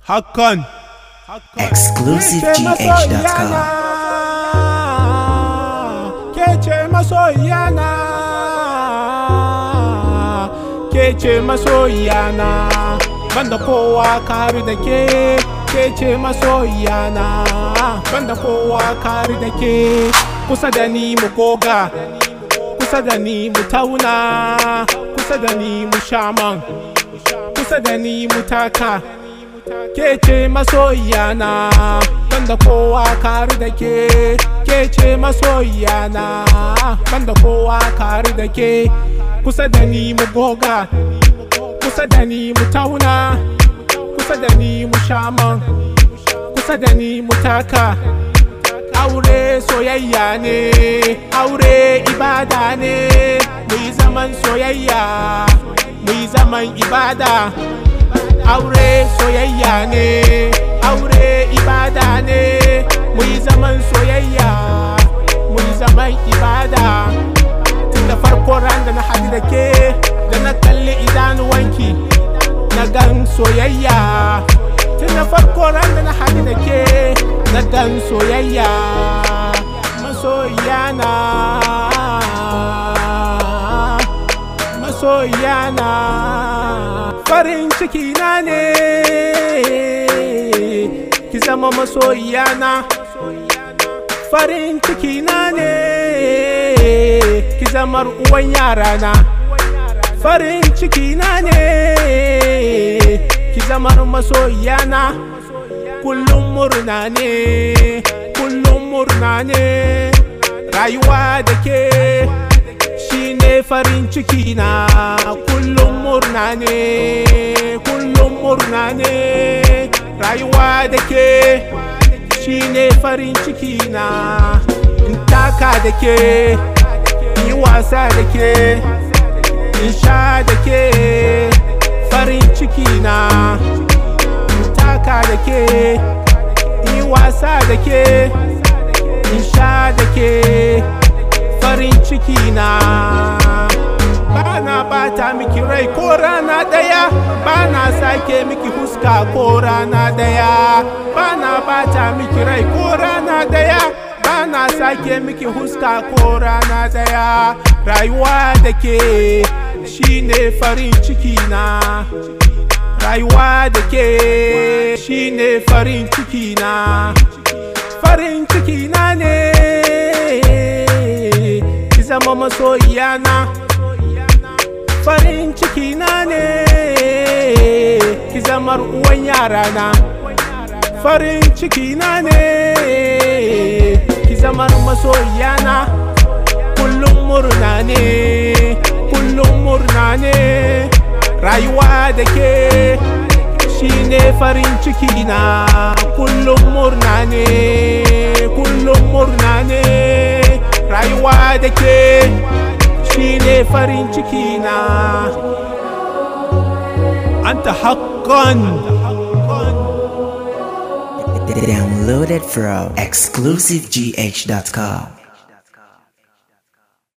Hakan ExclusiveGH.com. Kece masoyana Kece masoyana Banda kowa kari da ke Kece masoyana Banda kowa kari da ke Kusa da ni mu goga Kusa da ni mu tauna Kusa da ni mu shaman Kusa da ni mu taka ke ce masoyana banda kowa kari da ke ke ce masoyana banda kowa kari da ke kusa da ni mu goga kusa da ni mu tauna kusa da ni mu shaman kusa da ni mu taka aure soyayya ne aure ibada ne mu yi zaman soyayya mu yi zaman ibada aure soyayya ne aure ibada ne mu yi zaman soyayya mu yi zaman ibada tun da farko ran da na haɗu da ke da na kalli idanuwanki na gan soyayya tun da farko ran da na haɗu da ke na gan soyayya masoyana masoyana farin ciki na ne ki zama masoyana farin ciki na ne ki zama uwan yarana farin ciki na ne ki zama masoyana kullum murna ne kullum murna ne rayuwa da ke shine farin ciki na kullum murna ne kullum murna ne rayuwa da ke shine farin ciki na in taka da ke yi wasa da ke in sha da ke farin ciki na in taka da ke yi wasa da ke in sha da ke farin ciki na bana bata miki rai ko rana daya bana sake miki huska ko rana daya bana bata miki rai ko rana daya bana sake miki huska ko rana daya rayuwa da ke shine farin ciki na rayuwa da ke shine farin ciki na farin ciki na ne ki zama masoyana farin ciki na ne ki zama uwan yarana farin ciki na ne ki zama masoyana kullum murna ne kullum murna ne rayuwa da ke shine farin ciki na kullum murna ne kullum murna ne rayuwa da ke shine farin ciki na anta haqqan Downloaded from ExclusiveGH.com.